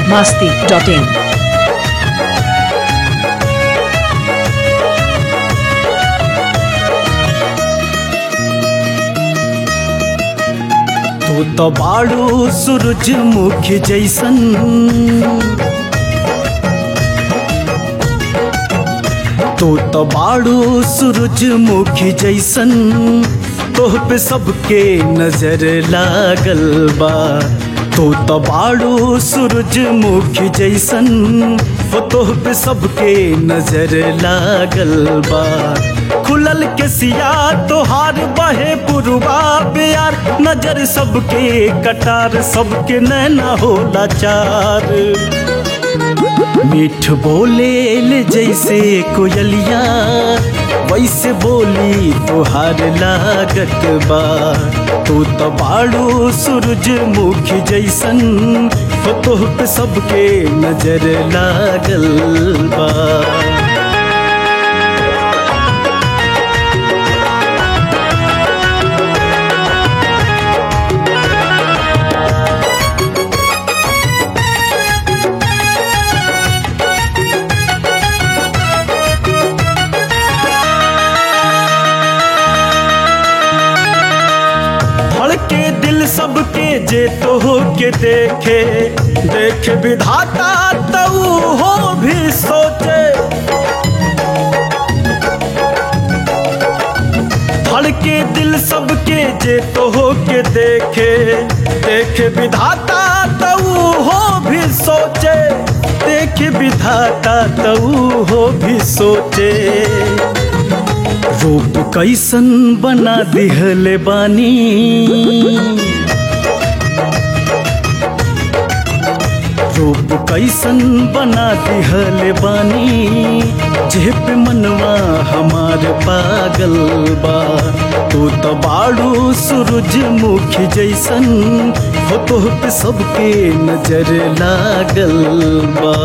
masti.in. तू तो बाड़ू सूरजमुखी जैसन तू तो बाड़ू सूरजमुखी जैसन तोह पे सबके नजर लागल बा तू तो बाड़ू सूरजमुखी जैसन वो तोह पे सबके नजर लागल बा खुलल के सिया तोहार बहे पुरवा प्यार नजर सबके कटार सबके नैना होला चार मीठ बोले ले जैसे कोयलिया वैसे बोली तुहार लागत बा तू तो बाड़ू सूरजमुखी जैसन हो तोह पे सबके नजर लागल बा धड़के दिल सबके जे तो हो के देखे देख विधाता तऊ हो भी सोचे धड़के दिल सबके जे तो हो के देखे देख विधाता तऊ हो भी सोचे देख विधाता तऊ हो भी सोचे रूप कैसन बना दिहले बानी रूप कैसन बना दिहले बानी जेप मनवा हमार पागल बा तू तो बाड़ू सूरजमुखी जैसन हो तोह पे सबके नजर लागल बा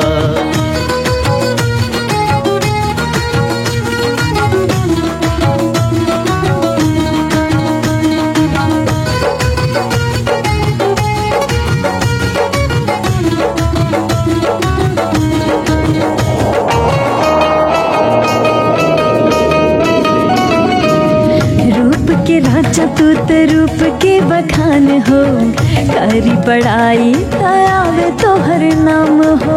रूप के राजा तू तो रूप के बखान हो करी बड़ाई आवे तो हर नाम हो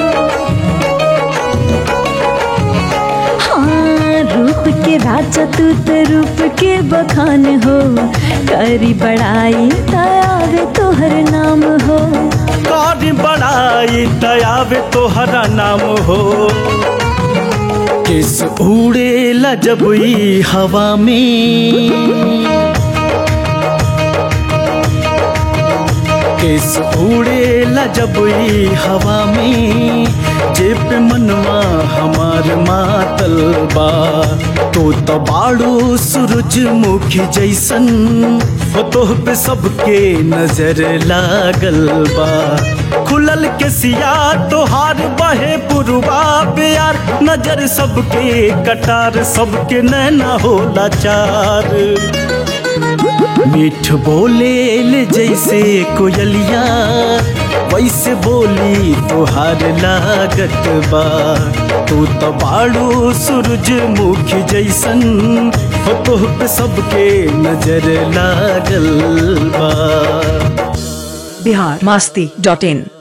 हाँ रूप के राजा तू तो रूप के बखान हो करी बड़ाई आवे तो हर नाम हो कारी बड़ाई दयावे तोहरा नाम हो किस उड़े जब ई हवा में किस उड़े जब ई हवा में जेप मनवा हमार मातल बा तो तो बाड़ू सूरजमुखी जैसन हो तोह पे सबके नजर लागल बा खुलल के सिया तोहार बहे पुरवा प्यार नजर सबके कटार सबके नैना होला चार मीठ बोले ले जैसे कोयलिया वैसे बोली तुहार लागत बा तू तो बाड़ू सूरजमुखी जैसन हो तोह पे सबके नजर लागल बा Bihar masti.in.